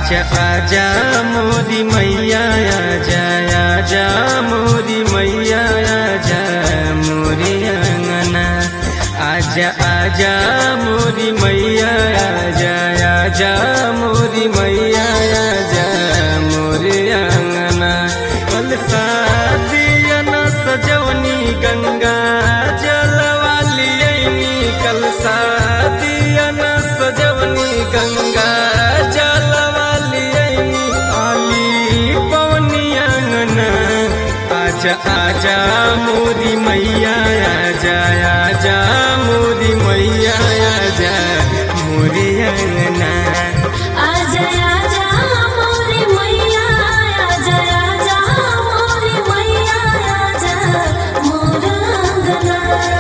आजा आजा मोदी मैया आजा आजा मोदी मैया आजा मोरे अंगना आजा आजा मोदी मैया आजा आजा मोदी मैया आजा मोरे अंगना कल शादिया न सजवनी गंगा जलवाली कल शादिया न सजवनी गंगा जलवाली आली पवनी अंगना आजा आजा मोदी मैया आजा आजा मोदी मैया आजा मोरे अंगना आजा आजा मोरे मैया आजा आजा मोरे मैया आजा मोर अंगना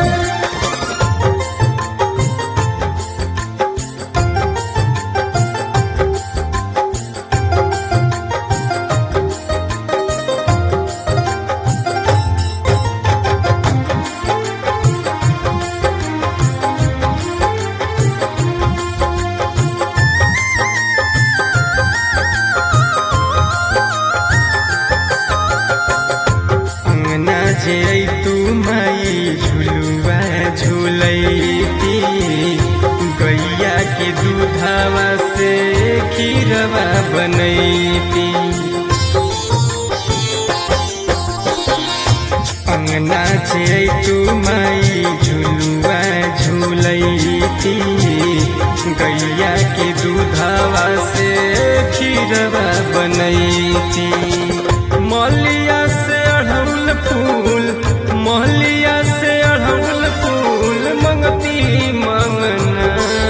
अंगना जे तू माई झुलुआ झुलैती गैया के दूधवा से खीरवा बनैती अंगना जे तू माई झुलुआ झुलैती गैया के दूधवा से खीरवा बनैती मलिया से अढ़ौल फूल महलिया से अढ़ौल फूल मंगती मंगना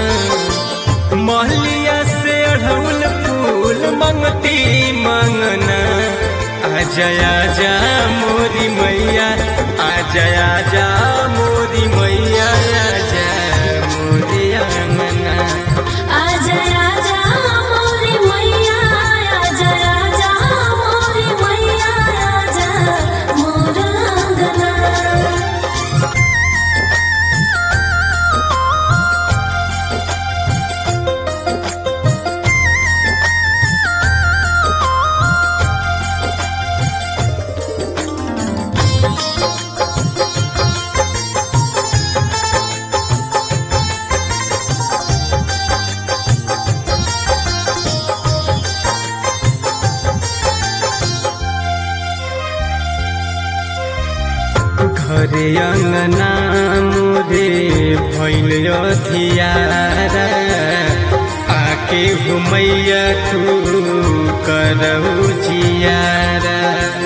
महलिया से अढ़ौल फूल मंगती मंगना आजा आजा मोरी मैया आजा आजा मोरी मैया आजा मोरी अंगना आजा आजा मोरे मैया आजा आजा मोरे मैया आजा मोर अंगना घरे अंगना मोरे भैल अधियारा आके घुमैया तू करऊ जियारा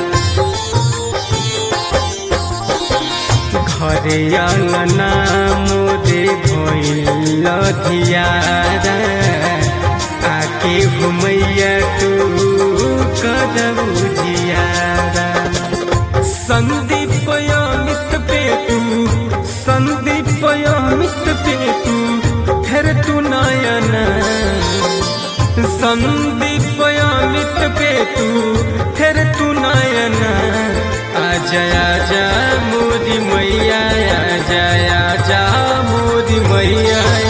घरे अंगना मोरे भैल अधियारा आके घुमैया तू करऊ जियारा संदीप अमित पे तू संदीप अमित पे तू फिर तू नयना संदीप अमित पे तू फिर तू नयना आजा आजा मोदी मैया आजा आजा मोदी मैया